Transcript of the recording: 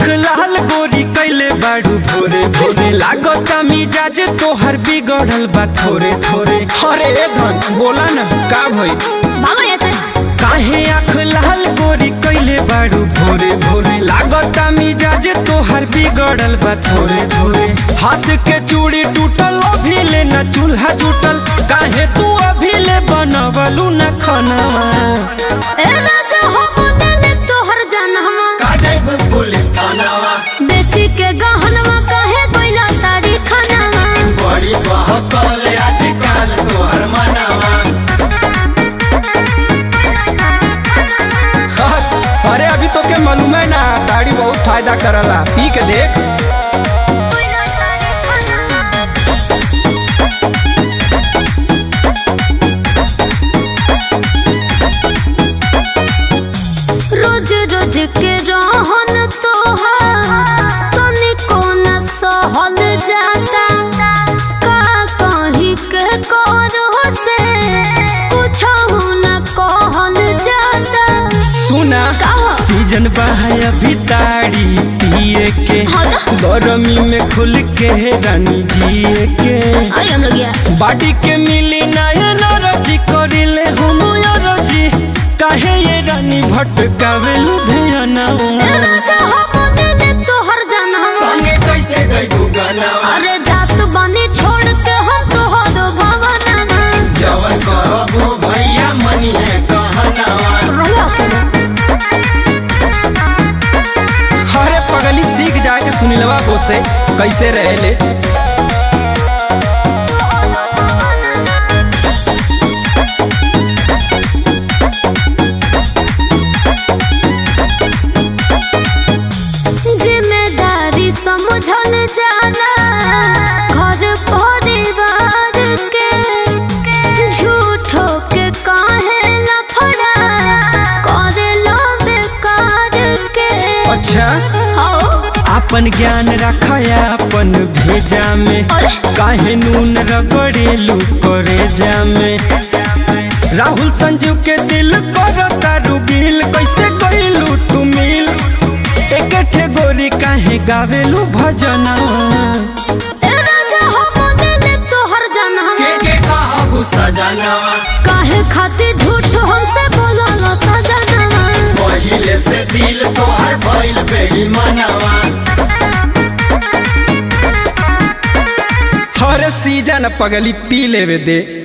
लाल गोरी कैले बाड़ू भोरे भोरे लागता मिजाज तोहर बिगड़ल बा थोरे थोरे अरे धन बोला ना का भई भागो ऐसे काहे आँख लाल गोरी कैले बाड़ू भोरे भोरे लागता मिजाज तोहर बिगड़ल बा थोरे थोरे हाथ के चूड़ी टूटल अभी ले न चूल्हा जुटल काहे तू अभी ले बनवलू न खनवा ए राजा हो बोले तोहर जनहवा का जाइब पुलिस थानावा बेची के गहनवा कहे कोइला तारी खानावा बड़ी बहकल आजकल तोहर मनावा अरे अभी तो के मालूम है ना ताड़ी बहुत फायदा करला पी के देख कोइला तारी खानावा रोज रोज के रहन तोहार तनिको न सहल जाता का कहीं के करो से कुछहु न कहल जाता सुना कहा? सीजन बहाय अभी ताड़ी पिए के हाँ ना? गर्मी में खुल के रानी जिए के आई हम लोग यार बाडी के मिली नयन रजी करिले हम रजी काहे ये रानी भटकावे लुधियाना ए राजा हो बोले तोहर जनहवा संगे कैसे गई गाना अरे जात बनी छोड़ के हम तोहर भवनमा जवन कहबो भैया मनी है कहनावा रहिया करे हरे पगली सीख जाए के सुनिलवा बोसे कैसे रहेले जिम्मेदारी समझल जाला घर परिवार के झूठो के काहे लफड़ा करे लो बेकार के अच्छा आओ अपन ज्ञान रखाया अपन भेजा में अरे काहे नून रगड़ेलू करे जामे राहुल संजीव के दिल करो तारू गिल कैसे गईलू तू मिल एक ठे गोरी काहे गावेलू भजना ए राजा हो बोले तोहर जनहवा के कहबू सजनावा काहे खातिर झूठ हमसे बोललो सजनवा पहिले से दिल तोहर भइल बेईमानवा हर सीजन पगली पी लेवे दे